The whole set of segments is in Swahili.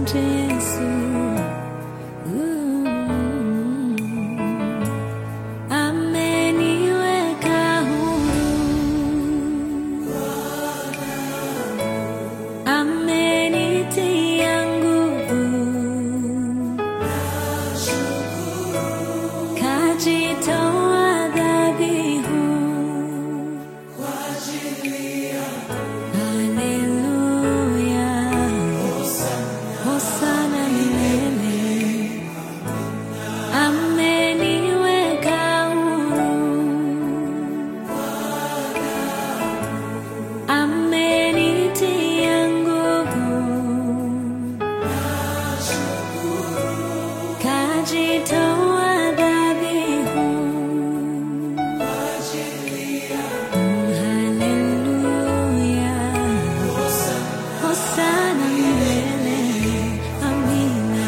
Asante Yesu. Ameniweka huru. Amenitia nguvu. Kajitoa dhabihu. Haleluya. Hosana milele. Ameniweka huru. Amenitia nguvu. Kajitoa dhabihu. Haleluya. Hosana milele. Amina.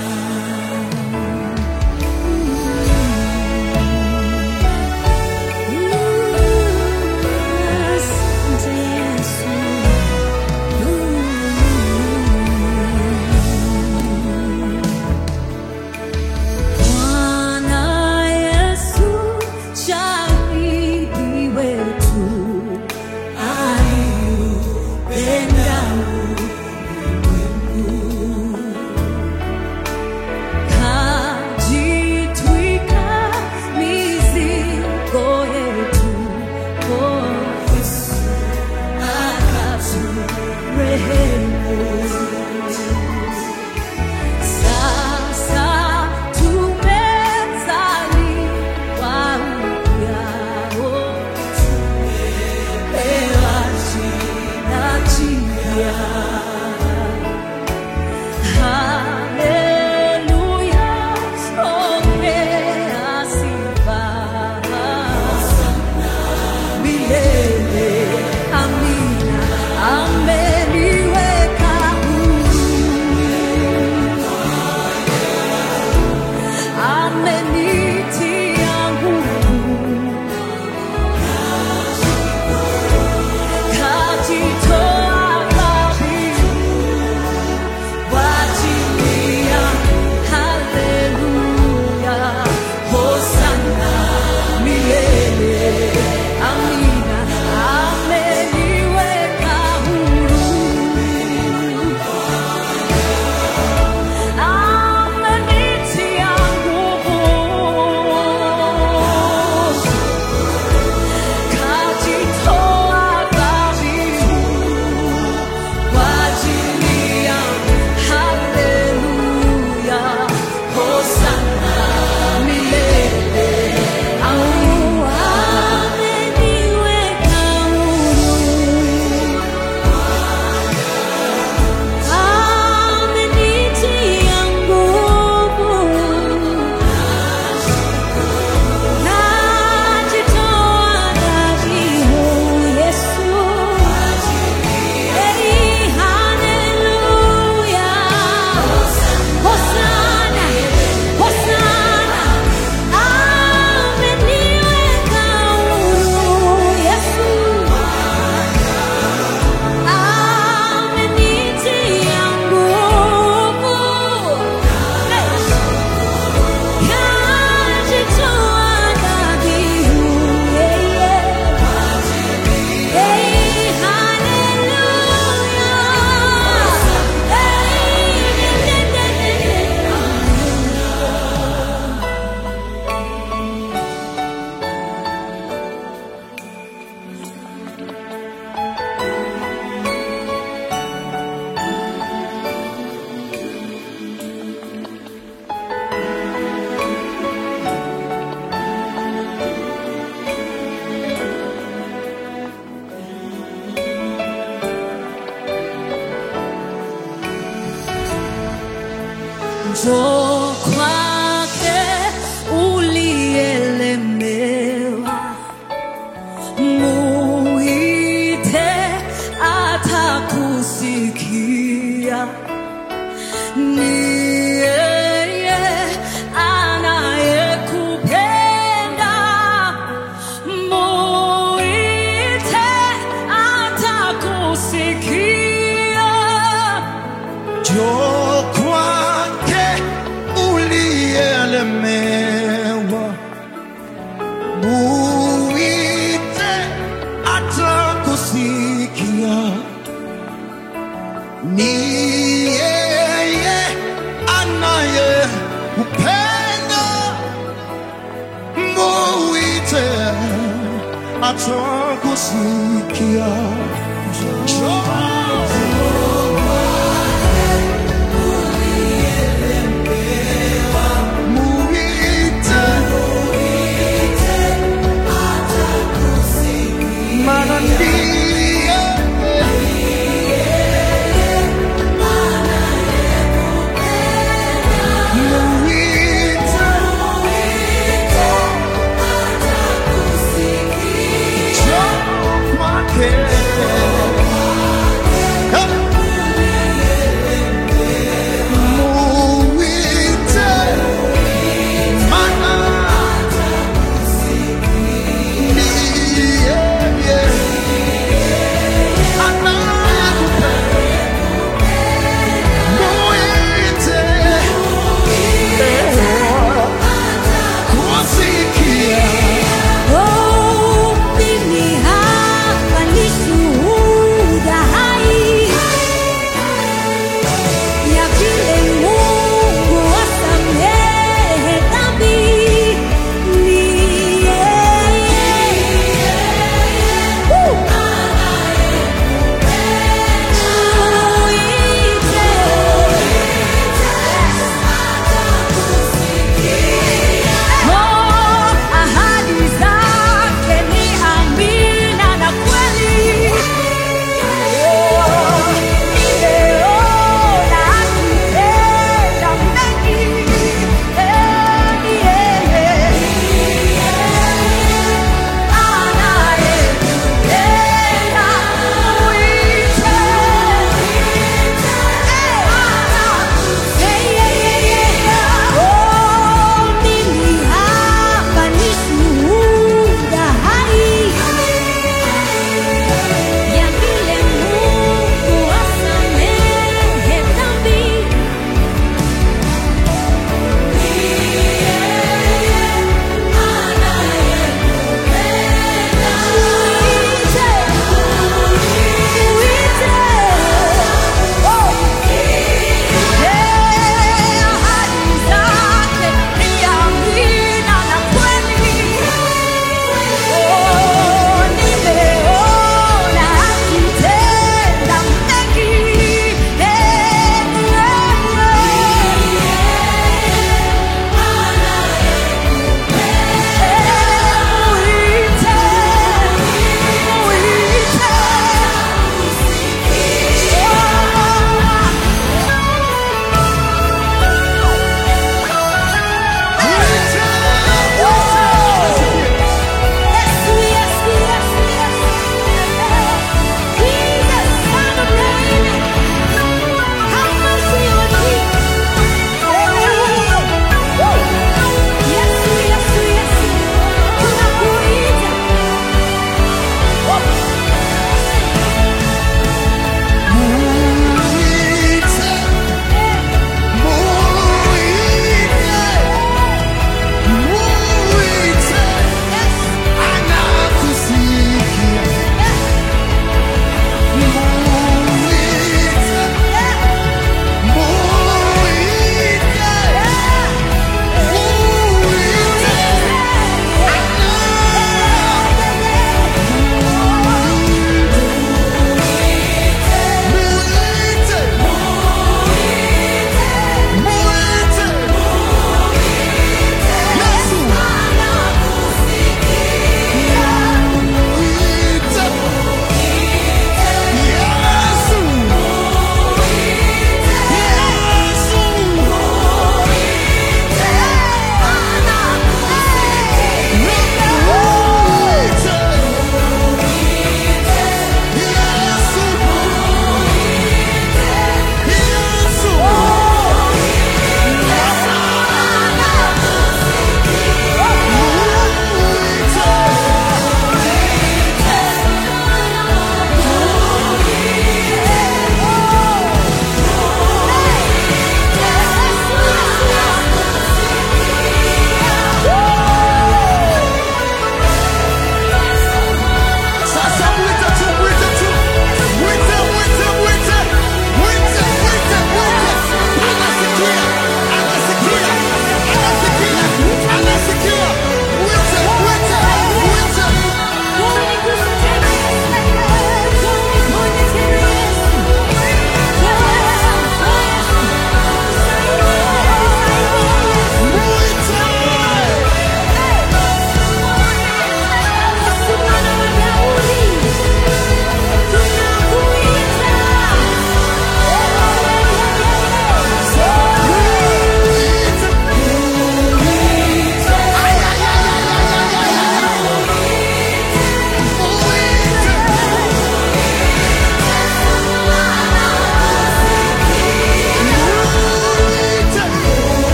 Asante Yesu. Bwana Yesu, shahidi wetu, aliupenda ulimwengu. Kajitwika mizigo yetu, oh Yesu, akaturehemu. Sasa tumezaliwa upya, oh, tumepewa jina jipya. Haleluya, ongea sifa milele. Amina, ameniweka huru. Amenitia nguvu. Kajitoa dhabihu kwa ajili yangu. Haleluya, hosana milele. Amina, ameniweka huru. Amenitia nguvu. Kajitoa dhabihu kwa ajili yangu. Haleluya, hosana milele. Au ameniweka huru. Amenitia nguvu. Najitoa dhabihu, Yesu. Hey, haleluya. Hosana, hosana. Ameniweka huru, Yesu. Amenitia nguvu. Kajitoa dhabihu, yeye. Hey, haleluya. Njoo kwake ulielemewa, muite atakusikia. Ni yeye anayekupenda, muite atakusikia. Njoo kwa ukilemewa, muite atakusikia. Ni yeye anaye upendo, muite atakusikia. Muite maana ndiye muite njoo kwake.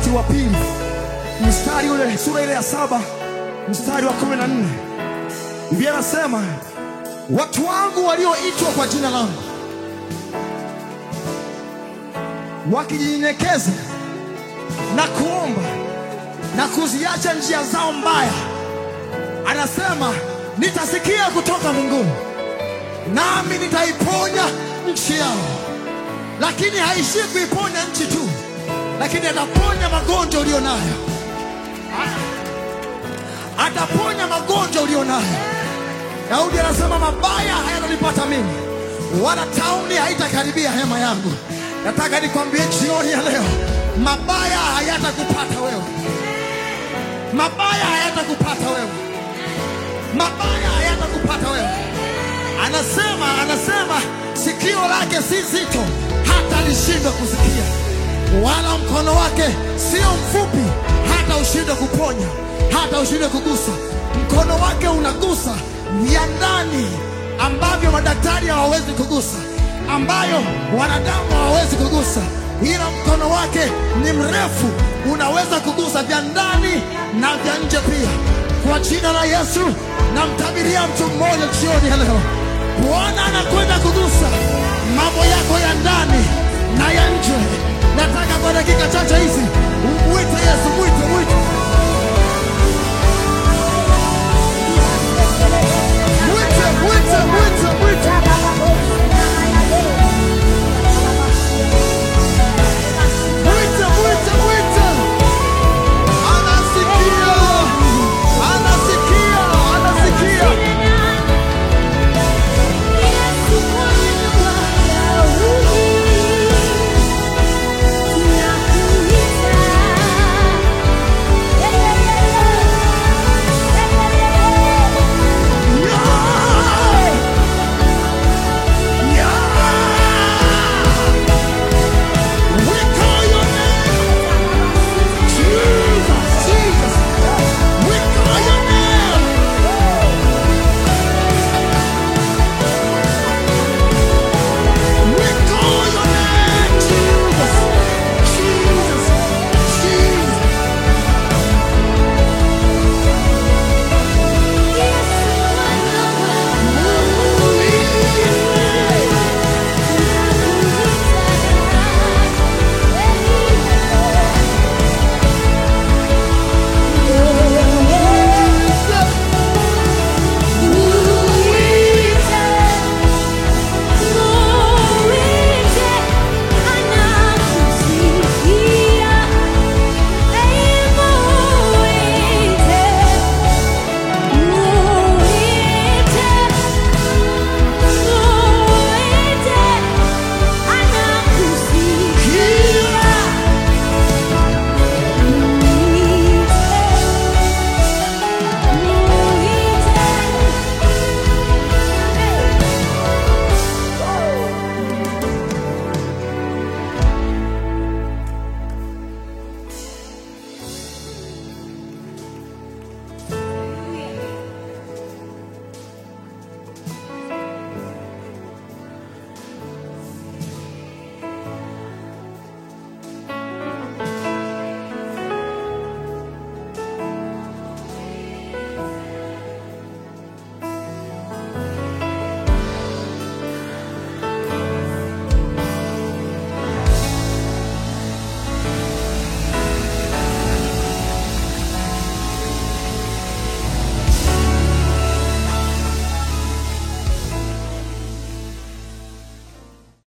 Timotheo wa pili mstari ule sura ile ya saba mstari wa kumi na nne Biblia anasema watu wangu walioitwa kwa jina langu wakijinyenyekeza na kuomba na kuziacha njia zao mbaya, anasema nitasikia kutoka mbinguni nami nitaiponya nchi yao. Lakini haishii kuiponya nchi tu, lakini ataponya magonjwa ulio nayo, A- ataponya magonjwa ulio nayo. Daudi anasema mabaya hayatanipata mimi, wala tauni haitakaribia hema yangu. Nataka nikwambie jioni ya leo, mabaya hayatakupata wewe, mabaya hayatakupata wewe, mabaya hayatakupata wewe. Anasema, anasema sikio lake si zito hata lishindwe kusikia, wala mkono wake sio mfupi hata ushindwe kuponya, hata ushindwe kugusa. Mkono wake unagusa vya ndani ambavyo madaktari hawawezi kugusa, ambayo wanadamu hawawezi kugusa, ila mkono wake ni mrefu, unaweza kugusa vya ndani na vya nje pia. Kwa jina la Yesu namtabiria mtu mmoja jioni ya leo, Bwana anakwenda kugusa